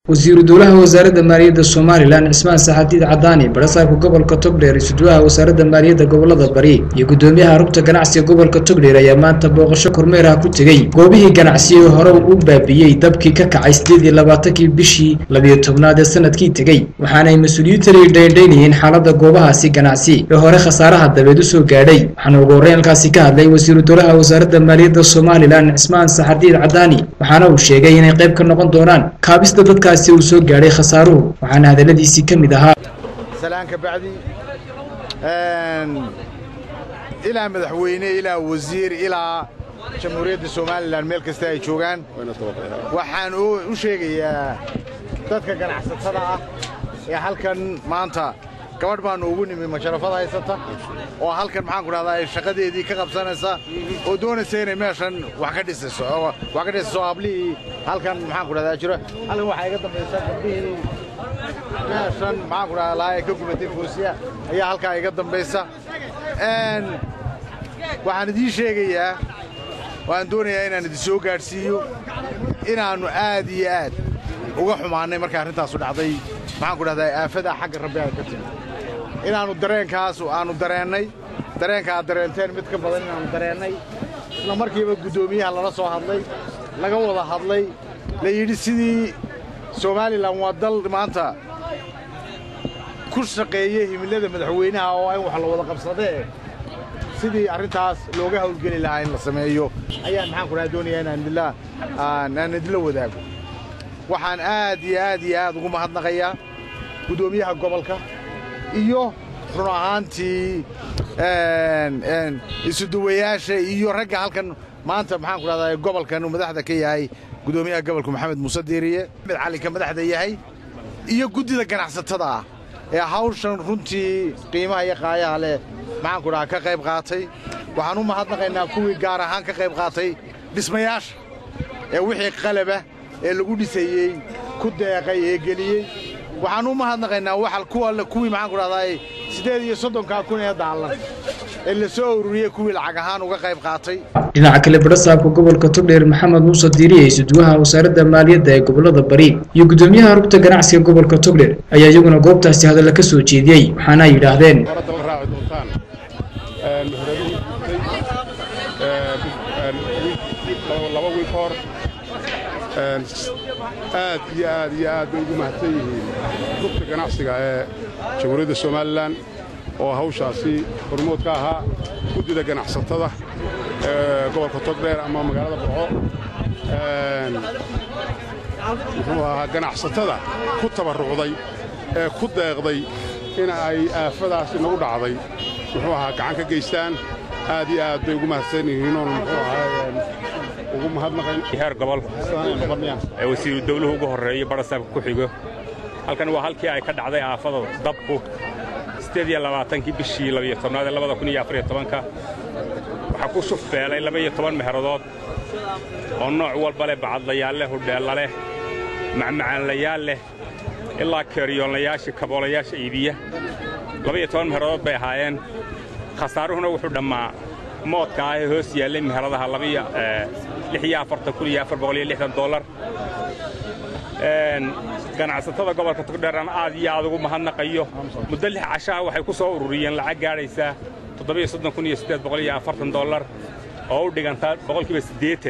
wasiiru dowlaha wasaaradda maaliyadda somalilan cismaan saxadiid cadaani barasaabka gobolka togdheer isuduwaha wasaaradda maaliyadda gobolada bari iyo gudoomiyaha rugta ganacsiga gobolka togdheer ayaa maanta booqasho kormeer ah ku tegey goobihii ganacsiye hore u baabiyey dabkii ka kacay sideed iyo labaatankii bishii labiyo tobnaad ee sanadkii tegey waxaana ay mas-uuliyiintani dhaydhaynayeen xaaladda goobahaasi ganacsi ee hore khasaaraha dabeed usoo gaadhay waxaana ugu horreyn halkaasi ka hadlay wasiiru dowlaha wasaaradda maaliyadda somalilan cismaan saxadiid cadaani waxaana uu sheegay inay qayb ka noqon doonaan kaabista dadkaasi uu soo gaadhay khasaaruhu waxaana hadalladiisii ka mid ahaa salaan ka bacdi ilaa madaxweyne ilaa wasiir ilaa jamhuuriyadda somalilan meel kasta ay joogaan waxaan u sheegayaa dadka ganacsatada ah ee halkan maanta gabadh baannu ugu nimi masharafada haysata oo halkan maxaan ku dhahdaa shaqadeedii ka qabsanaysa oo doonaysa inay meeshan wax ka dhisayso wax ka dhisayso hablihii halkan maxaan ku dhahdaa jiro halkan waxaa iga dambaysa gabdhihii meeshan maxaan ku dhahdaa lahaa ee ka gubatay foosiya ayaa halkaa iga dambaysa waxaan idiin sheegayaa waan doonayaa inaan idin soo gaadhsiiyo inaannu aad iyo aad uga xumaannay markay arrintaasu dhacday maxaan ku dhahdaa aafadaa xagga rabbi ay ka timi inaannu dareenkaas aannu dareennay dareenka aad dareenteen mid ka badan inaannu dareennay isla markiiba guddoomiyaha lala soo hadlay laga wada hadlay la yidhi sidii somalilan waa dal maanta ku shaqeeya himilada madaxweynaha oo in wax la wada qabsadee sidii arrintaas looga hawlgeli lahaa in la sameeyo ayaan maxaan ku dhaha doonayaa inaan idinla aan idinla wadaago waxaan aad iyo aad iyo aad ugu mahadnaqayaa guddoomiyaha gobolka iyo run ahaantii isuduwayaasha iyo ragga halkan maanta maxaan ku dhahdaa gobolkan uu madaxda ka yahay guddoomiyaha gobolka maxamed muuse diiriye mid calinka madaxda yahay iyo guddida ganacsatada ah ee hawshan runtii qiimaha iyo qaayaha leh maxaan ku dhahaa ka qayb qaatay waxaan u mahadnaqaynaa kuwii gaar ahaan ka qayb qaatay dhismayaasha ee wixii qalaba ee lagu dhisayey ku deeqay ee geliyey waxaan u mahadnaqaynaa waxa kuwa kuwii maxaan ku dhahdaa siddeed iyo soddonkaa kun ee daallan ee la soo ururiyey kuwii lacag ahaan uga qayb qaatay dhinaca kale barasaabka gobolka togdheer maxamed muuse diiriye isuduwaha wasaaradda maaliyadda ee gobolada bari iyo guddoomiyaha rugta ganacsiga gobolka togdheer ayaa iyaguna goobtaasi hadalla ka soo jeediyey waxaana ay yidhaahdeen laba wiil ka hor aad iyo aad iyo aad bay ugu mahadsan yihiin rugta ganacsiga ee jamhuuriyadda somalilan oo hawshaasi hormood ka ahaa guddida ganacsatada ee gobolka togdheer ama magaalada burco muxuu ahaa ganacsatada ku tabarrucday ee ku deeqday in ay aafadaasi nagu dhacday muxuu ahaa gacan ka geystaan aad iyo aad bay ugu mahadsan yihiinoon muxuu ahaa ugu mahadnaqayn heer gobol ee wasiiru dawluhu ugu horreeyo barasaabka ku xigo halkan waa halkii ay ka dhacday aafada dabku siddeed iyo labaatankii bishii labiyo tobnaad ee labada kun iyo afariyo tobanka waxaa ku shufbeelay laba-iyo toban meheradood oo nooc walba leh bacadlayaal leh hudheella leh macmacaanlayaal leh ilaa keeriyoonlayaashii kaboolayaasha iibiya laba-iyo toban meheradood bay ahaayeen khasaaruhuna wuxuu dhammaa moodka ah ee hoos yaallay meheradaha dolar ganacsatada gobolka togdheerana aad iyo aad ugu mahadnaqayo muddo lix cashaha waxay ku soo ururiyeen lacag gaadhaysaa dolar oo u dhigantaa boqolkiiba siddeetan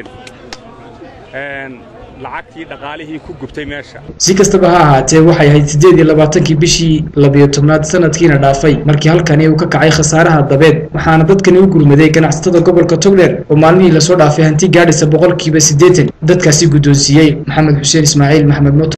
lacagtii dhaqaalihii ku gubtay meesha si kastaba ha ahaatee waxay ahayd siddeed iyo labaatankii bishii labiyo tobnaad sanadkiina dhaafay markii halkani uu ka kacay khasaaraha dabeed waxaana dadkani u gurmaday ganacsatada gobolka togdheer oo maalmihii lasoo dhaafay hanti gaadhaysa boqolkiiba siddeetan dadkaasi guddoonsiiyey maxamed xuseen ismaaciil maxamed moto